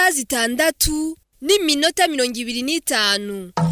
isaha zitandatu n'iminota mirongo ibiri n'itanu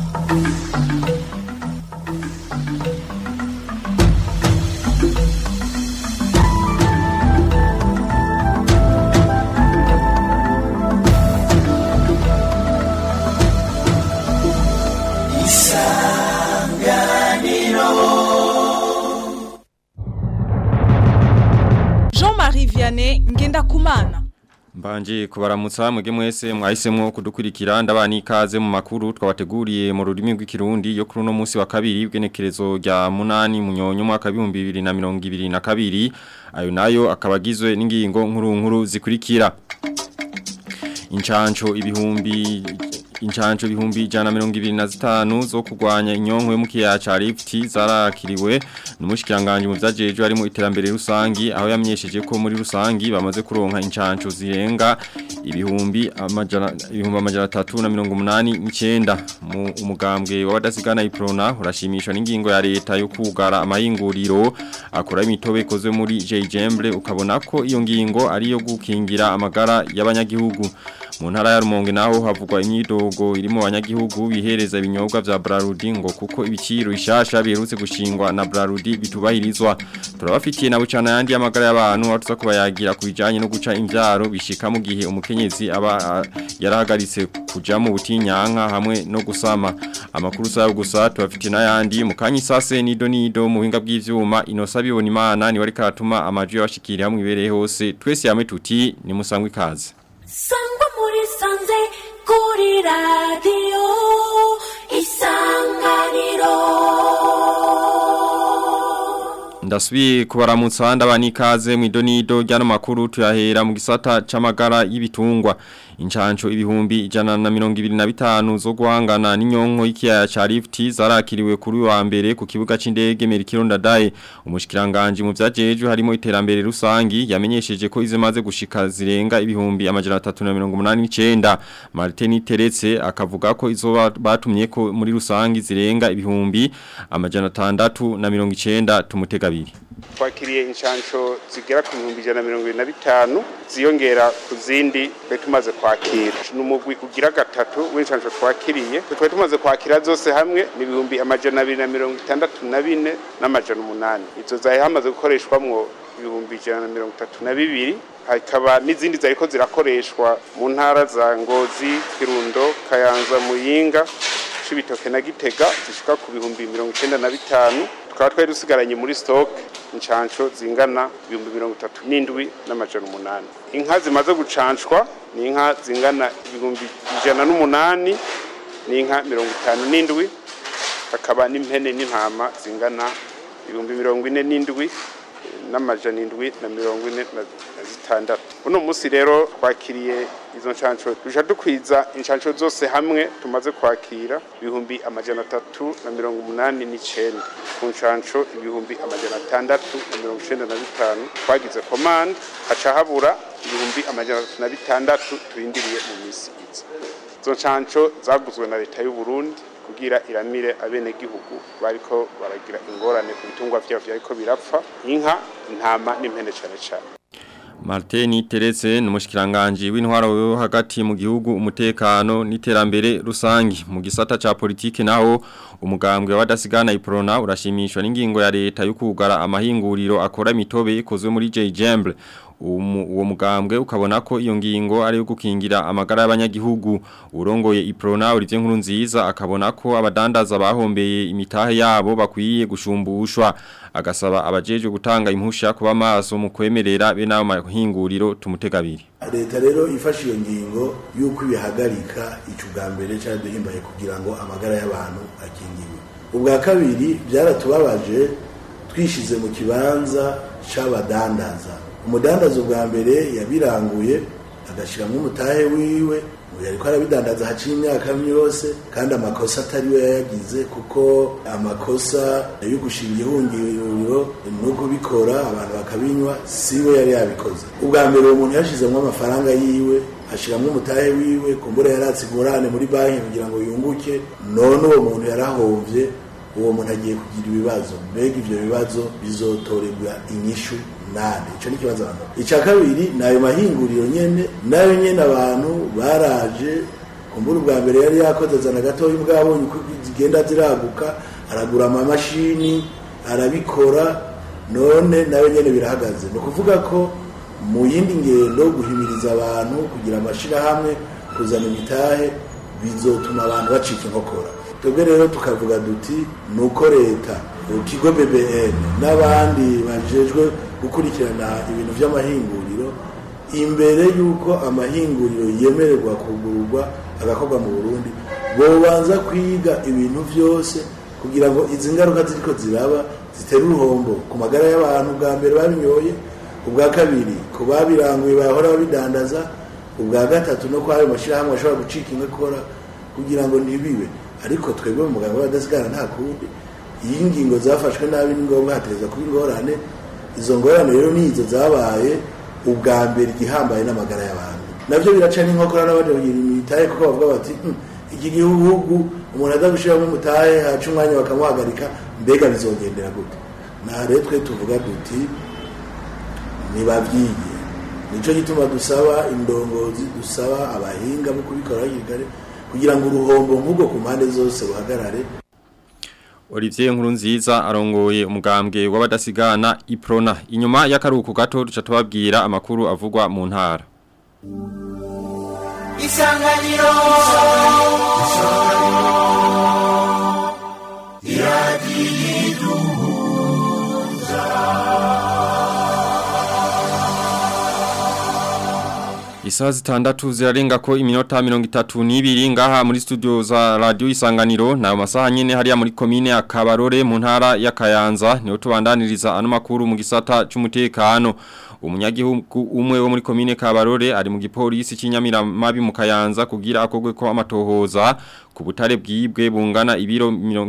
Jean-Marie Vianney Ngendakumana Mbanje kubaramutsa mwege mwese mwahisemwo kudukurikira ndabani ikaze mu makuru twabateguriye mu rurimi rw'ikirundi yo kuri uno munsi wa kabiri bw'enekerezo rya munani munyonyo mwaka 2022 ayo nayo akabagizwe n'ingingo nkuru nkuru zikurikira Inchancho ibihumbi Inchancho ibihumbi jana mirongo ibiri na zitanu zo kurwanya inyonkwe mu kiyaya ca Rift zarakiriwe n'umushikiranganje mu vyajeje ari mu iterambere rusangi aho yamenyesheje ko muri rusangi bamaze kuronka inchancho zirenga ibihumbi amajana ibihumbi amajana 389 mu umugambwe w'abadasigana iprona urashimishwa n'ingingo ya leta yo kugara amahinguriro akora imitobe ikozwe muri Jemble ukabona ko iyo ngingo ari yo gukingira amagara y'abanyagihugu mu ntara ya Rumonge naho havugwa imyidogo irimo abanyagihugu bihereza ibinyobwa vya Brarudi ngo kuko ibiciro ishasha biherutse gushingwa na Brarudi bitubahirizwa turabafitiye na bucana yandi y'amagara y'abantu aho tuza kubayagira kubijanye no guca imvyaro bishika mu gihe umukenyezi aba yarahagaritse kuja mu butinyanka hamwe no gusama amakuru sayo gusa tubafitiye n'ayandi mu kanyi sase nido nido mu buhinga bw'ivyuma inosa bibona imana ni wari karatuma amajwi y'abashikiri hamwe ibereye hose twese yame tuti ni musangwe ikaze sangwa muri sanze kuri radiyo isanganiro Ndasubiye kubaramutsa ndabani ikaze mu idonido ryano makuru tuyahera mu gisata c'amagara y'ibitungwa inchancho ibihumbi ijana na mirongo ibiri na bitanu zo guhangana n'inyonko y'ikiyaya ca Rift zarakiriwe kuri wa mbere ku kibuga c'indege Merikiro Ndadaye umushikiranganje mu vyajejwe harimo iterambere rusangi yamenyesheje ko izimaze gushika zirenga ibihumbi amajana 389 Martin Teretse akavuga ko izo batumye ko muri rusangi zirenga ibihumbi amajana 690 tumutega abiri twakiriye inshansho zigera ku bihumbi ijana na mirongo ibiri na bitanu ziyongera ku zindi twari tumaze kwakira ni umugwi ugira gatatu w'inshansho twakiriye twari tumaze kwakira zose hamwe ni ibihumbi amajana abiri na mirongo itandatu na bine n'amajana umunani izo zari hamaze gukoreshwamwo ibihumbi ijana na mirongo itatu na bibiri hakaba n'izindi zariko zirakoreshwa mu ntara za ngozi kirundo kayanza muyinga cibitoke na gitega zishika ku bihumbi mirongo icenda na bitanu tukaba twari dusigaranye muri stock inshansho zingana ibihumbi mirongo itatu n'indwi n'amajana umunani inka zimaze gucanshwa ni inka zingana ibihumbi ijana n'umunani n'inka mirongo itanu n'indwi hakaba n'impene n'intama zingana ibihumbi mirongo ine n'indwi n'amajana indwi na mirongo ine na zitandatu uno munsi rero twakiriye izo nshansho duca dukwiza inshansho zose hamwe tumaze kwakira ibihumbi amajana atatu na mirongo umunani n'icenda ku nshansho ibihumbi amajana atandatu na mirongo icenda na bitanu twagize komande haca habura ibihumbi amajana atatu na bitandatu turindiriye mu misi iza izo nshansho zaguzwe na leta y'u Burundi kugira iramire abenegihugu bariko baragira ingorane ku bitungwa vyabo vyariko birapfa inka intama n'impene cane cane Martini Teretse n'umushikiranganje w'intwaro yo hagati mu gihugu umutekano n'iterambere rusangi mu gisata ca politike naho umugambwe w'abadasigana iprona urashimishwa n'ingingo ya leta yo kugara amahinguriro akora imitobe ikozwe muri Jemble uwo mugambwe ukabona ko iyo ngingo ari yo gukingira amagara y'abanyagihugu urongoye iprona urivye nkuru nziza akabona ko abadandaza bahombeye imitahe yabo bakwiye gushumbushwa agasaba abajeje gutanga impusha kuba maso mu kwemerera be nayo mahinguriro tumutegabiri leta rero ifashe iyo ngingo yuko ibihagarika ico bwa mbere cyane duhimbaye kugira ngo amagara y'abantu akingiwe ubwa kabiri byaratubabaje twishize mu kibanza c'abadandaza umudandaza ubwa mbere yabiranguye agashyiramo umutahe wiwe yariko arabidandaza haciye imyaka yose kandi amakosa atari we yayagize kuko amakosa yo gushinga ihungiro no kubikora abantu bakabinywa si we yari yabikoze ubwa mbere uwo muntu yashizemo amafaranga yiwe ashiramo umutahe wiwe kumbura yaratse ingurane muri banki kugira ngo yunguke none uwo muntu yarahomvye uwo muntu agiye kugira ibibazo mbega ivyo bibazo bizotorerwa inyishu nande ico ni ikibazo abantu ica kabiri ni ayo mahinguriro nyene nayo nyene abantu baraje kumbura ubwa mbere yari yakoze zana gatoya ubwabonye uko zigenda ziraguka aragura amamashini arabikora none nayo nyene birahagaze ni ukuvuga ko mu yindi ngendo guhimiriza abantu kugira amashirahamwe kuzana imitahe bizotuma abantu bacika inkokora twebwe rero tukavuga duti ni uko leta ikigo bbn n'abandi bajejwe gukurikirana ibintu vy'amahinguriro imbere y'uko amahinguriro yemererwa kugururwa agakorwa mu burundi bobanza kwiga ibintu vyose kugira ngo izi ngaruka ziriko ziraba zitera uruhombo ku magara y'abantu bwa mbere babinyoye ubwa kabiri ku babiranguye bahora babidandaza ubwa gatatu no kwayo mashyirahamwe ashobora gucika inkokora kugira ngo ntibibe ariko twebwe mu muganga w'abadasigara nta kundi iyo ingingo zafashwe nabi ni ngombwa hatereza kuba ingorane izo ngorane rero nizo zabaye ubwa mbere igihambaye n'amagara y'abantu nabyo biraca n'inkokora n'abandi bagira imitahe kuko bavuga bati "Hmm, iki gihugu umuntu aza gushyiramo umutahe haca umwanya bakamuhagarika mbega bizogendera gute nta rero twe tuvuga duti nibabyige nicyo gituma dusaba indongozi dusaba abahinga bo kubikora hakiri kare kugira ngo uruhombo nk'ubwo ku mpande zose ruhagarare Olivier Nkurunziza arongoye umugambwe w'abadasigana Iprona inyuma y'akaruhuko gato duca tubabwira amakuru avugwa mu ntara isanganiro Isaha zitandatu zirarenga ko iminota mirongo itatu n'ibiri ngaha muri studio za radio isanganiro nayo masaha nyene hariya muri komine ya Kabarore mu ntara ya Kayanza niho tubandaniriza ano makuru mu gisata c'umutekano umunyagihugu umwe wo muri komine Kabarore ari mu gipolisi cy'inyamiramabi mu Kayanza kugira akogwe ko amatohoza ku butare bwibwe bungana ibiro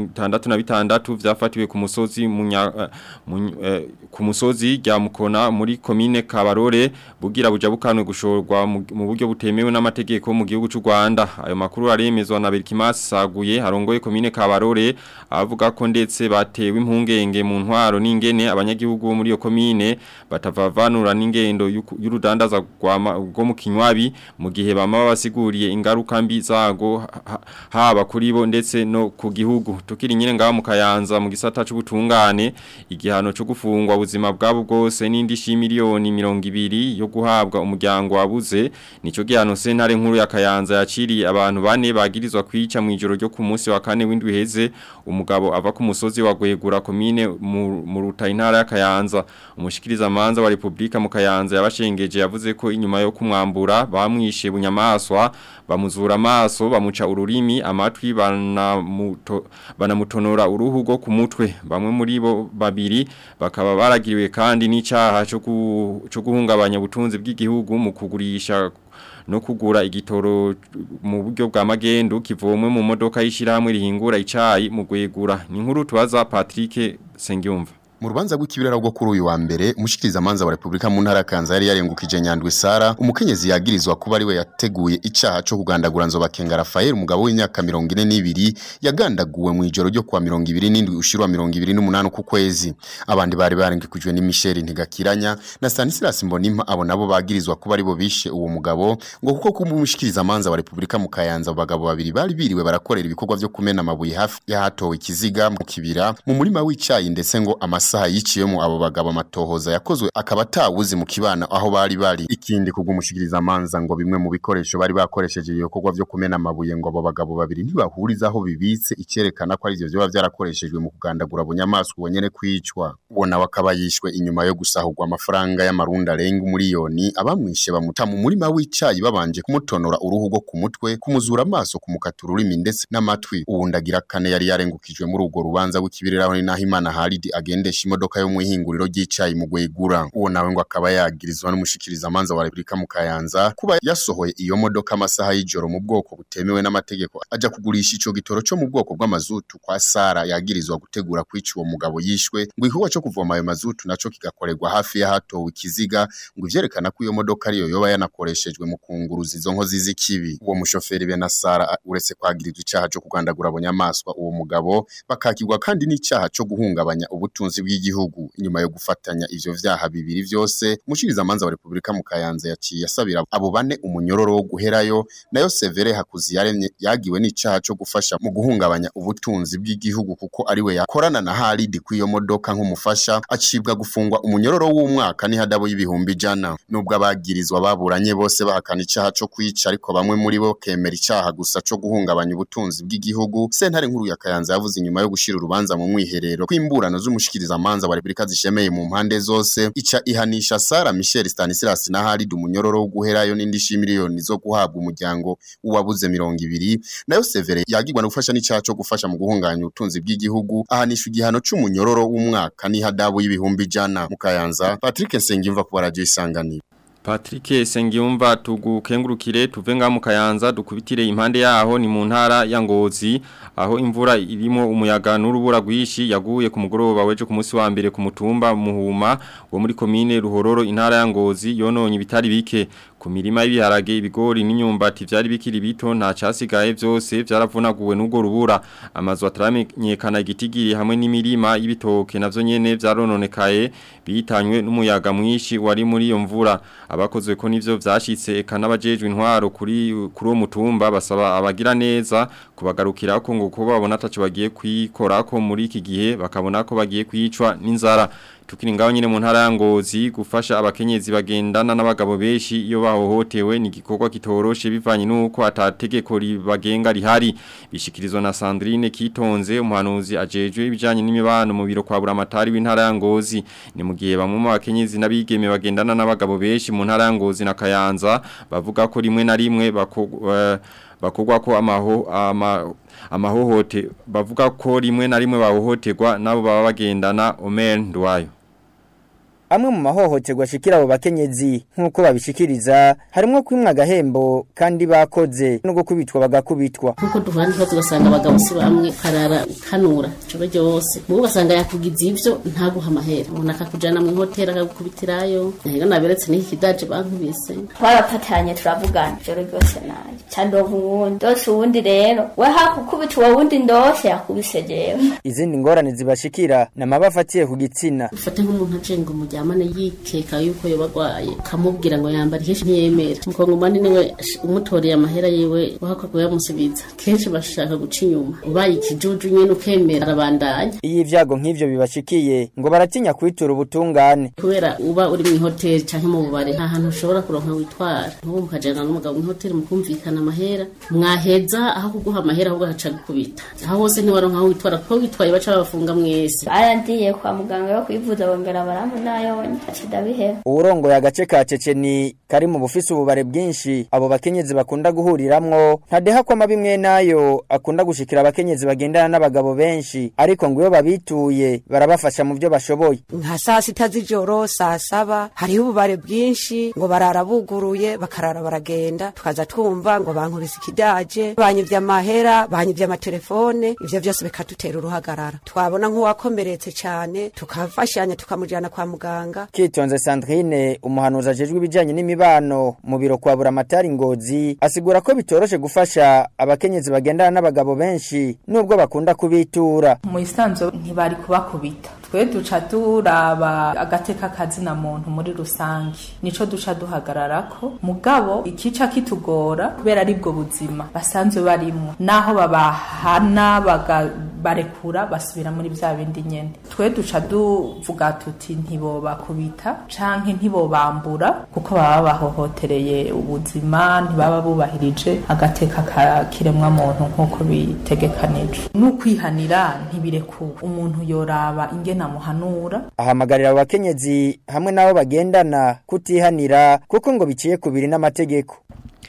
66 vyafatiwe ku musozi munya, uh, muny, uh, ku musozi rya mukona muri komine Kabarore bugira bujabukanwe gushorwa mu mu buryo butemewe n'amategeko mu gihugu cy'u Rwanda ayo makuru aremezwa na Berkimas Saguye harongoye komine Kabarore avuga ko ndetse batewe impungenge mu ntwaro n'ingene abanyagihugu bo muri iyo komine batavavanura n'ingendo y'uku- y'urudandaza rwa- rwo mu kinywabi mu gihe bama basiguriye ingaruka mbi zago ha- ha- haba kuri bo ndetse no ku gihugu tukiri nyine ngaho mu Kayanza mu gisata c'ubutungane igihano cyo gufungwa ubuzima bwabo bwose n'indi shimiliyoni 200 yo guhabwa umuryango wabuze nico gihano sentare nkuru ya Kayanza yaciriye abantu bane bagirizwa kwica mu ijoro ryo ku munsi wa kane w'indwi heze umugabo ava ku musozi wa Gwegura komine mu mu ruta intara ya Kayanza umushikiriza manza wa Republika mu Kayanza yabashengeje yavuze ko inyuma yo kumwambura bamwishe bunyamaswa bamuzura amaso bamuca ururimi amatwi banamuto banamutonora uruhu rwo ku mutwe bamwe muri bo babiri bakaba baragiriwe kandi n'icaha cyo gu- cyo guhungabanya ubutunzi bw'igihugu mu kugurisha no kugura igitoro mu buryo bwa magendu kivomwe mu modoka y'ishiramwe rihingura icayi mu gwegura ni nkuru tubaza Patrick Sengyumva Mu rubanza rw'ikibiraro rwo kuri uyu wa mbere umushikiriza manza wa Republika mu ntara ya Kanza yari yarengukije Nyandwi Sara umukenyezi yagirizwa kuba ari we yateguye icaha cyo kugandagura nzoba Kenga Rafael umugabo w'imyaka 42 yagandaguwe mu ijoro ryo kwa 27 ushirwa 28 ku kwezi abandi bari barengukijwe ni Michel Ntigakiranya na Stanislas Mbonimpa abo nabo bagirizwa kuba ari bo bishe uwo mugabo ngo kuko kumushikiriza manza wa Republika mu Kayanza abo bagabo babiri bari biriwe barakorera ibikorwa byo kumena amabuye hafi y'ahatowe ikiziga mu kibira mu murima w'icayi ndetse ngo amasaha yiciyemo abo bagabo amatohoza yakozwe akaba atawuzi mu kibana aho bari bari ikindi kugumushikiriza manza ngo bimwe mu bikoresho bari bakoresheje ibikorwa byo kumena amabuye ngo abo bagabo babiri ntibahuriza aho bibitse icyerekana ko ari byo byoba byarakoreshejwe mu kugandagura bunyamaswa ubonyene kwicwa uwo nawe akaba yishwe inyuma yo gusahurwa amafaranga y'amarundi arenga umuriyoni abamwishe bamuta mu murima w'icayi babanje kumutonora uruhu rwo ku mutwe kumuzura amaso kumukata ururimi ndetse n'amatwi uwundi agira kane yari yarengukijwe muri urwo rubanza w'ikibiriraho ni naho imana haridi agendesha agendesha imodoka yo mu ihinguriro ry'icayi mu Gwegura uwo nawe ngo akaba yagirizwa n'umushikiriza manza wa Republika mu Kayanza kuba yasohoye iyo modoka amasaha y'ijoro mu bwoko butemewe n'amategeko aja kugurisha ico gitoro cyo mu bwoko bw'amazutu kwa Sara yagirizwa gutegura kwica uwo mugabo yishwe ngo igikorwa cyo kuvoma ayo mazutu naco kigakorerwa hafi ya hatowe ikiziga ngo ivyerekana ko iyo modoka ariyo yoba yanakoreshejwe mu kunguruza izo nkozi z'ikibi uwo mushoferi be na Sara uretse kwagirizwa icaha cyo kugandagura abonyamaswa uwo mugabo bakakirwa kandi n'icaha cyo guhungabanya ubutunzi bw'igihugu inyuma yo gufatanya ivyo vyaha bibiri vyose umushiriza manza wa Republika mu Kayanza yaciye asabira abo bane umunyororo wo guherayo nayo Severe Hakuziyaremye yagiwe n'icaha cyo gufasha mu guhungabanya ubutunzi bw'igihugu kuko ariwe yakorana na Halid kw'iyo modoka nk'umufasha acibwa gufungwa umunyororo w'umwaka n'ihadabo y'ibihumbi ijana nubwo abagirizwa baburanye bose bahakana icaha cyo kwica ariko bamwe muri bo kemera icaha gusa cyo guhungabanya ubutunzi bw'igihugu sentare nkuru ya Kayanza yavuze inyuma yo gushira urubanza mu mwiherero kw'imburano z'umushikiriza manza wa Republika zishemeye mu mpande zose ica ihanisha Sara Michel Stanislas na Halid umunyororo wo guherayo n'indi miliyoni zo guhabwa umuryango uwabuze mirongo ibiri nayo Severe yagirwa no gufasha n'icaha cyo gufasha mu guhungabanya ubutunzi bw'igihugu ahanisha igihano c'umunyororo w'umwaka n'ihadabu y'ibihumbi ijana mu Kayanza Patrick Nsengimva ku radio isanganiro Patrick Sengiyumva tugukengurukire tuve nga mu Kayanza dukubitire impande yaho ni mu ntara ya Ngozi aho imvura irimo umuyaga n'urubura rwishi yaguye ku mugoroba weje ku munsi wa mbere ku mutumba muhuma wo muri komine Ruhororo intara ya Ngozi yononye bitari bike ku mirima y'ibiharage ibigori n'inyumbati vyari bikiri bito nta casigaye vyose vyaravunaguwe n'ubwo rubura amazu ataramenyekana igitigiri hamwe n'imirima y'ibitoke navyo nyene vyarononekaye bitanywe n'umuyaga mwinshi wari muri iyo mvura abakozwe ko nivyo vyashitse eka n'abajejwe intwaro kuri kuri uwo mutumba basaba abagira neza kubagarukira ko ngo ko babona ataco bagiye kwikora ko muri iki gihe bakabona ko bagiye kwicwa n'inzara tukiri ngaho nyine mu ntara ya Ngozi gufasha abakenyezi bagendana n'abagabo benshi iyo bahohotewe ni igikorwa kitoroshe bivanye nuko atategeko ribagenga rihari bishikirizwa na Sandrine Kitonze umuhanuzi ajejwe ibijanye n'imibano mu biro kwa buramatari w'intara ya Ngozi ni mu gihe bamwe mu bakenyezi n'abigeme bagendana n'abagabo benshi mu ntara ya Ngozi na Kayanza bavuga ko rimwe na rimwe bako uh, bakogwa ko amaho ama amahohote bavuga ko rimwe na rimwe bahohoterwa nabo baba bagendana Omer Ndwayo amwe mu mahohoterwa ashikira abo bakenyezi nk'uko babishikiriza harimo kwimwa agahembo kandi bakoze no gukubitwa bagakubitwa nkuko duhana ikibazo ugasanga abagabo si bamwe karara ukanura ijoro ryose mubo ugasanga yakugize ivyo ntaguha amahera umuntu akakujana mu hoteli akagukubitirayo rero naberetse n'iki kidaje bankubise twarafatanye turavugana ijoro ryose nayo candova uwundi ndose uwundi rero we hakukubita uwo wundi ndose yakubise jewe izindi ngorane zibashikira namaba afatiye ku gitsina ufate nk'umuntu ajenga umuryamane yikeka yuko yoba agwaye ukamubwira ngo yambara kenshi ntiyemera umukongomani niwe umutoreye amahera yiwe wahakwa yamusubiza kenshi bashaka guca inyuma ubaye ikijuju nyene ukemera arabandanya iyo ivyago nk'ivyo bibashikiye ngo baratinya kwitura ubutungane kubera uba uri mu hoteli canke mu bubare nta hantu ushobora kuronka witwara nk'ubu mukajana n'umugabo mu hoteli mukumvikana amahera mwaheza aho kuguha amahera ahubwo haca gukubita aho hose ntiwaronka aho witwara kuko witwaye baca babafunga mwese barandiye kwa muganga yo kwivuza bongera barampunayonye acida uwurongoye agace ka ceceni kari mu bufise ububare bwinshi abo bakenyezi bakunda guhuriramwo ntadeha ko amabimwe nayo akunda gushikira abakenyezi bagendana n'abagabo benshi ariko ngo iyo babituye barabafasha mu byo bashoboye nka saa sita z'ijoro saa saba hariho ububare bwinshi ngo barara buguruye bakarara baragenda tukaza twumva ngo bankubise ikidaje banyivye amahera banyivye amatelefone ivyo vyose bikadutera uruhagarara twabona nk'uwakomeretse cane tukafashanya tukamujana kwa muganga kitonze Sandrine umuhanuzi ajejwe ibijanye n'imibano mu biro kwa buramatari ngozi asigura ko bitoroshe gufasha abakenyezi bagendana n'abagabo benshi nubwo bakunda kubitura mu isanzo ntibari kubakubita twe duca turaba agateka kazina muntu muri rusange nico duca duhagararako mugabo ikica kitugora kubera aribwo buzima basanzwe barimo naho babahana barekura basubira muri bya bindi nyene twe duca duvuga tuti ntibobakubita canke ntibobambura kuko baba bahohotereye ubuzima ntibaba bubahirije agateka ka kiremwa muntu nk'uko bitegekanijwe n'ukwihanira ntibirekuwe umuntu yoraba ingena muhanura ahamagarira abo bakenyezi hamwe n'abo bagendana kutihanira kuko ngo biciye kubiri n'amategeko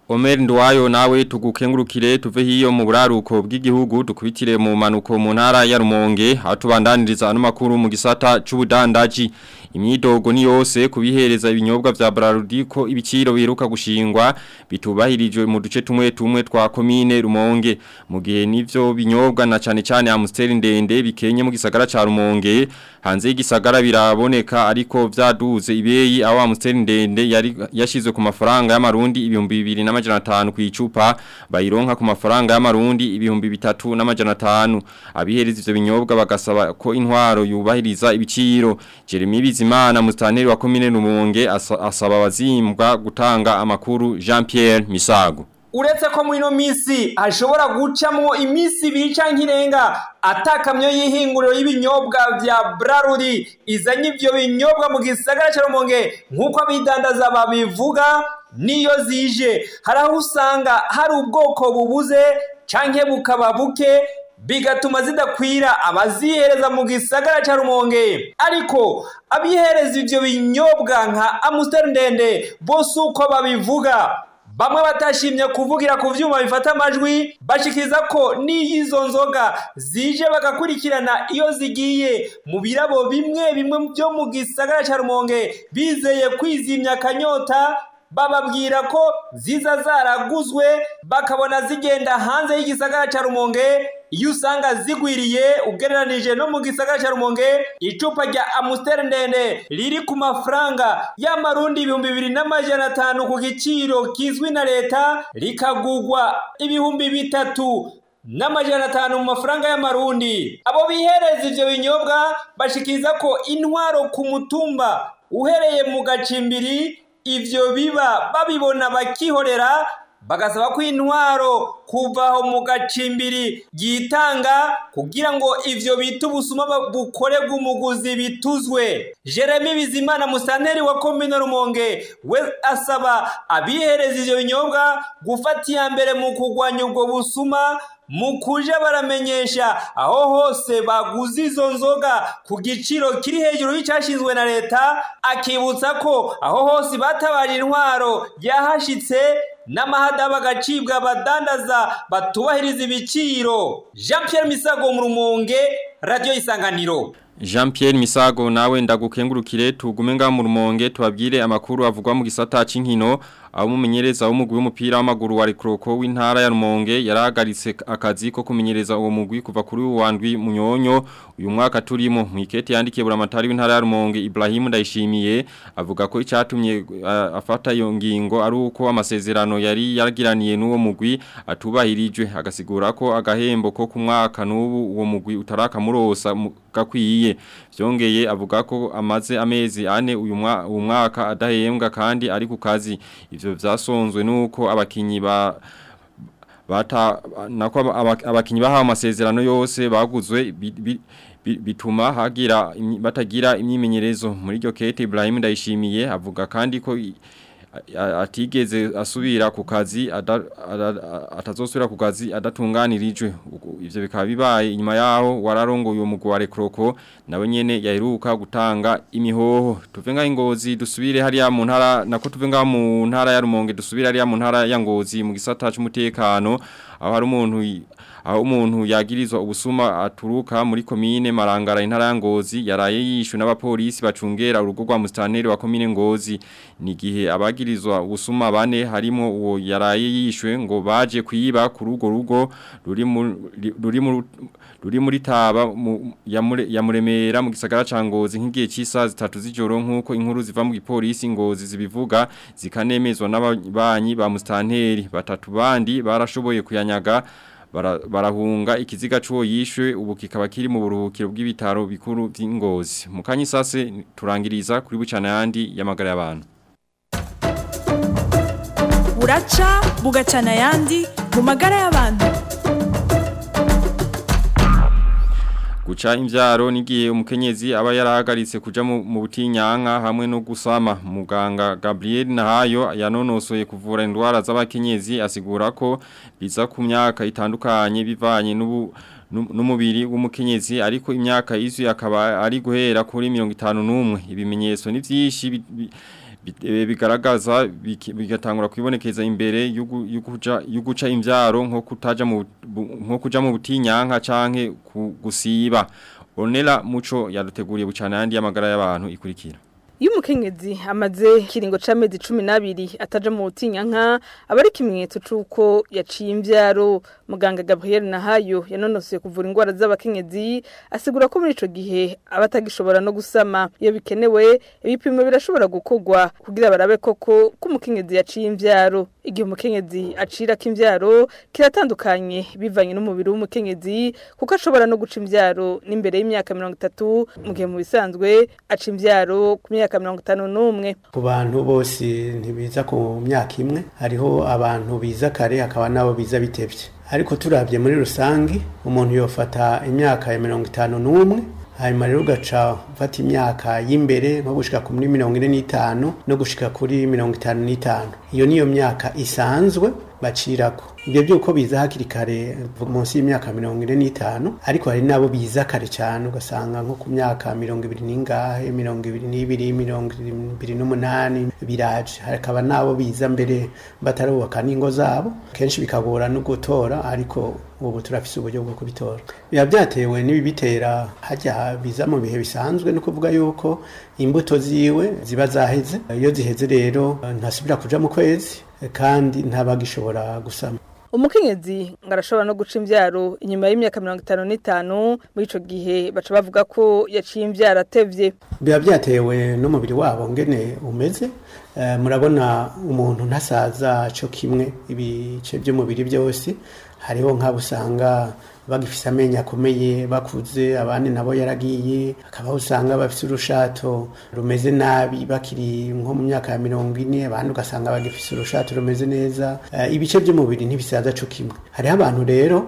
Omer Ndwayo nawe tugukengurukire tuve hiyo mu buraruko bw'igihugu dukubitire mu manuko mu ntara ya Rumonge atubandaniriza ano makuru mu gisata c'ubudandaji imyidogo ni yose kubihereza ibinyobwa vya Brarudi ko ibiciro biheruka gushingwa bitubahirijwe mu duce tumwe tumwe twa komine Rumonge mu gihe nivyo binyobwa na cane cane Amstel ndende bikenye mu gisagara ca Rumonge hanze y'igisagara biraboneka ariko vyaduze ibeyi aho Amstel ndende yari yashizwe ku mafaranga y'amarundi ibihumbi 2500 ku icupa bayironka ku mafaranga y'amarundi ibihumbi 3 n'amajana 5 abihereza ivyo binyobwa bagasaba ko intwaro yubahiriza ibiciro Jeremy Bizimana mustaneri wa komine Rumonge asa, asaba abazimbwa gutanga amakuru Jean Pierre Misago uretse ko muri ino minsi hashobora gucamo iminsi ibiri cyangwa irenga atakamyo y'ihinguriro y'ibinyobwa vya Brarudi izanye ivyo binyobwa mu gisagara cya Rumonge nk'uko abidandaza babivuga niyo zije hari aho usanga hari ubwoko bubuze canke bukaba buke bigatuma zidakwira abazihereza mu gisagara cya Rumonge ariko abihereza ivyo binyobwa nka Amstel ndende bose uko babivuga bamwe batashimye kuvugira ku vyuma bifata amajwi bashikiriza ko n'iyizo nzoga zije bagakurikirana iyo zigiye mu birabo bimwe bimwe byo mu gisagara cya Rumonge bizeye kwizimya akanyota bababwira ko ziza zaraguzwe bakabona zigenda hanze y'igisagara cya Rumonge iyo usanga zigwiriye ugereranije no mu gisagara cya Rumonge icupa rya Amstel ndende riri ku mafaranga y'amarundi ibihumbi bibiri n'amajana atanu ku giciro kizwi na leta rikagugwa ibihumbi bitatu n'amajana atanu mu mafaranga y'amarundi abo bihereza ivyo binyobwa bashikiriza ko intwaro ku mutumba uhereye mu gacimbiri ivyo biba babibona bakihorera bagasaba ko intwaro kuvaho mu gacimbiri yitanga kugira ngo ivyo bita ubusuma bukorerwa umuguzi bituzwe jeremy bizimana musanteri wa komine rumonge we asaba abihereza ivyo binyobwa gufata iya mbere mu kurwanya ubwo busuma mu kuja baramenyesha aho hose baguze izo nzoga ku giciro kiri hejuru y'icyashinzwe na leta akibutsa ko aho hose batabaje intwaro yahashitse n'amahada bagacibwa abadandaza batubahiriza ibiciro jean Pierre misago mu rumonge radiyo isanganiro Jean Pierre Misago nawe ndagukengurukire tugume nga mu rumonge tubabwire amakuru avugwa mu gisata c'inkino aho umumenyereza w'umugwi w'umupira w'amaguru wa Rekroko w'intara ya Rumonge yarahagaritse akazi ko kumenyereza uwo mugwi kuva kuri uwandwi munyonyo uyu mwaka turimo mu ikete yandikiye buramatari w'intara ya Rumonge Ibrahim Ndayishimiye avuga ko icyatumye uh, afata iyo ngingo ari uko amasezerano yari yaragiraniye n'uwo mugwi atubahirijwe agasigura ko agahembo ko ku mwaka n'ubu uwo mugwi utarakamurosa gakwiye byongeye avuga ko amaze amezi ane uyu mwaka adahembwa kandi ari ku kazi ivyo vyasonzwe nuko abakinyi ba bata nako abakinyi bahawe amasezerano yose baguzwe bituma hagira batagira imyimenyerezo muri ryo kete Ibrahim Ndayishimiye avuga kandi ko atigeze asubira ku kazi atazosubira ku kazi adatunganirijwe ivyo bikaba bibaye inyuma yaho wararongo uyo mugwi wa Rekroko nawe nyene yaheruka gutanga imihoho tuve nga ingozi dusubire hariya mu ntara nako tuve nga mu ntara ya Rumonge dusubire hariya mu ntara ya Ngozi mu gisata c'umutekano aho hari umuntu aho umuntu yagirizwa ubusuma aturuka muri komine Marangara intara ya Ngozi yaraye yishwe n'abapolisi bacungera urugo rwa mustaneri wa komine Ngozi ni gihe abagirizwa ubusuma bane harimo uwo yaraye yishwe ngo baje kwiba ku rugo rugo ruri mu ruri mu ruri muri taba ya muremera mu gisagara ca Ngozi nk'igihe cy'isa zitatu z'ijoro nkuko inkuru ziva mu gipolisi Ngozi zibivuga zikanemezwa n'abanyi ba mustanteri batatu bandi barashoboye kuyanyaga barahunga ikiziga cy'uwo yishwe ubu kikaba kiri mu buruhukiro bw'ibitaro bikuru by'ingozi mu kanyisase turangiriza kuri bucana yandi y'amagara y'abantu buraca bugacana yandi mu magara y'abantu guca imbyaro n'igihe umukenyezi aba yarahagaritse kuja mu butinyanka hamwe no gusama muganga Gabriel Nahayo yanonosoye kuvura indwara z'abakenyezi asigura ko biza ku myaka itandukanye bivanye n'ubu n'umubiri w'umukenyezi ariko imyaka izu akaba ari guhera kuri 51 ibimenyetso ni byinshi bigaragaza bigatangura kwibonekeza imbere yo guca imbyaro nko kutaja mu nko kuja mu butinyanka canke gusiba onera muco yaduteguriye bucana yandi y'amagara y'abantu ikurikira iyo umukenyezi amaze kiringo c'amezi cumi n'abiri ataja mu butinyanka aba ari ikimenyetso c'uko yaciye imvyaro muganga gabriel nahayo yanonosoye kuvura indwara z'abakenyezi asigura ko muri ico gihe aba atagishobora no gusama iyo bikenewe ibipimo birashobora gukorwa kugira barabe koko ko umukenyezi yaciye imvyaro igihe umukenyezi acira k'imvyaro kiratandukanye bivanye n'umubiri w'umukenyezi kuko ashobora no guca imvyaro n'imbere y'imyaka mirongo itatu mu gihe mu bisanzwe aca imvyaro ku myaka mirongo itanu n'umwe ku bantu bose ntibiza ku myaka imwe hariho abantu biza kare hakaba n'abo biza bitevye ariko turabye muri rusange umuntu yofata imyaka ya mirongo itanu n'umwe hanyuma rero ugaca ufata imyaka y'imbere nko gushika kuri mirongo ine n'itanu no gushika kuri mirongo itanu n'itanu iyo niyo myaka isanzwe bacirako ibyo byuko biza hakiri kare munsi y'imyaka mirongo ine n'itanu ariko hari n'abo biza kare cyane ugasanga nko ku myaka mirongo ibiri n'ingahe mirongo ibiri n'ibiri mirongo ibiri n'umunani biraje hakaba n'abo biza mbere batarubaka n'ingo zabo kenshi bikagora no gutora ariko ubu turafise uburyo bwo kubitora biba byatewe n'ibibitera hajya biza mu bihe bisanzwe no kuvuga yuko imbuto ziwe ziba zaheze iyo ziheze rero ntasubira kuja mu kwezi kandi ntabagishobora gusama umukenyezi ngo arashobora no guca imvyaro inyuma y'imyaka mirongo itanu n'itanu muri ico gihe baca bavuga ko yaciye imvyaro atevye biba byatewe n'umubiri wabo ngene umeze uh, murabona umuntu ntasaza co kimwe ibice by'umubiri byose hariho nk'abo usanga bagifise amenyo akomeye bakuze abandi nabo yaragiye akabaho usanga bafise urushato rumeze nabi bakiri nko mu myaka ya mirongo ine abandi ugasanga bagifise urushato rumeze neza uh, ibice by'umubiri ntibisaza co kimwe hariho abantu rero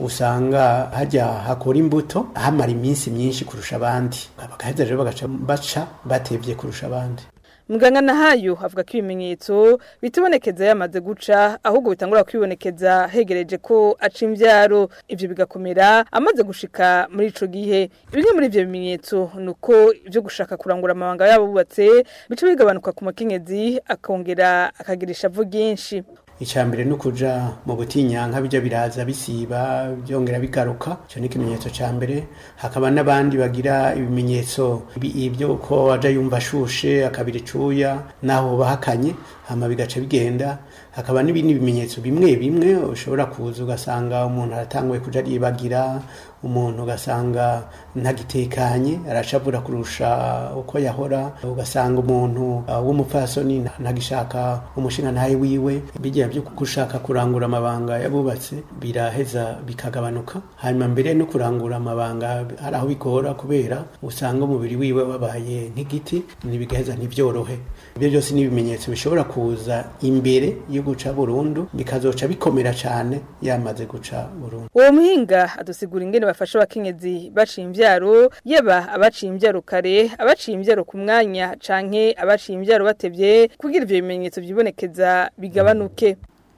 usanga hajya hakora imbuto hamara iminsi myinshi kurusha abandi bagaheza rero bagaca baca batevye kurusha abandi muganga nahayo avuga ko ibimenyetso bitibonekeza yamaze guca ahubwo bitangura kwibonekeza hegereje ko aca imvyaro ivyo bigakomera amaze gushika muri ico gihe bimwe muri ivyo bimenyetso nuko ivyo gushaka kurangura amabanga yabo bubatse bica bigabanuka ku mukenyezi akongera akagira ishavu ryinshi icambere no kuja mu butinyanka bijya biraza bisiba byongera bigaruka cyo ni ikimenyetso ca mbere hakaba n'abandi bagira ibimenyetso ibyo ko aja yumva ashushe akabira icuya naho bahakanye hama bigaca bigenda hakaba n'ibindi bimenyetso bimwe bimwe ushobora kuza ugasanga umuntu aratanguye kuja aribagira umuntu ugasanga ntagitekanye arashavura kurusha uko yahora ugasanga umuntu uh, w'umupfasoni ntagishaka umushinga ntaye wiwe bijya byo gushaka kurangura amabanga yabubatse biraheza bikagabanuka hanyuma mbere no kurangura amabanga hari aho bigora kubera usanga umubiri wiwe wabaye nk'igiti ntibigaheza ntibyorohe ibyo byose ni ibimenyetso bishobora kuza imbere yo guca burundu bikazoca bikomera cyane yamaze guca burundu uwo muhinga adusigura ingene bafasha abakenyezi baciye imvyaro yaba abaciye imvyaro kare abaciye imvyaro ku mwanya canke abaciye imvyaro batevye kugira ivyo bimenyetso vyibonekeza bigabanuke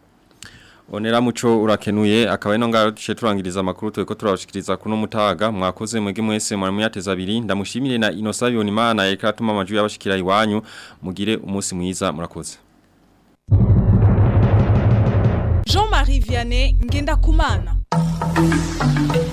Onera muco urakenuye akaba ino ngaro duce turangiriza amakuru tweko turabashikiriza kuno mutaga mwakoze mwege mwese mwari muyateza abiri ndamushimire na Inosabion Imana yeka atuma amajwi yabashikira iwanyu mugire umunsi mwiza murakoze Jean-Marie Vianney ngenda kumana